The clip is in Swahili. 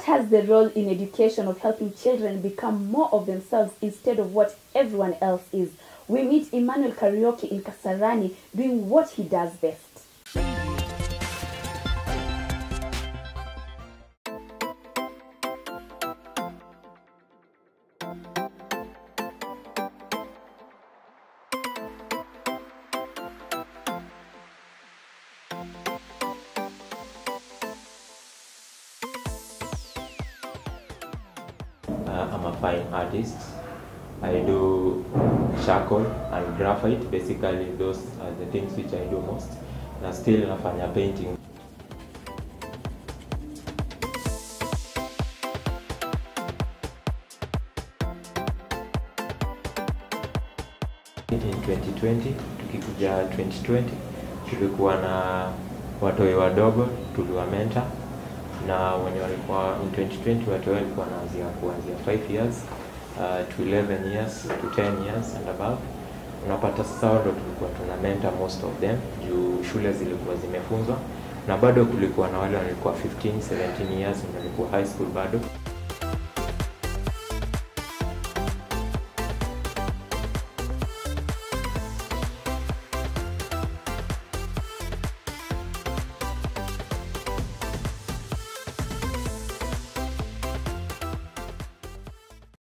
has the role in education of helping children become more of themselves instead of what everyone else is? We meet Emmanuel Karaoke in Kasarani doing what he does best. Uh, I'm a fine artist. I do charcoal and graphite. Basically, those are the things which I do most. Na still nafanya painting. In 2020, tukikuja 2020, tulikuwa na watoi wadogo tuliwamenta na wenye walikuwa in 2020 watu walikuwa wanaanzia kuanzia 5 years uh, to 11 years to 10 years and above. Unapata sasa hao ndo tulikuwa tuna mentor most of them juu shule zilikuwa zimefunzwa, na bado kulikuwa na wale walikuwa 15 17 years na walikuwa high school bado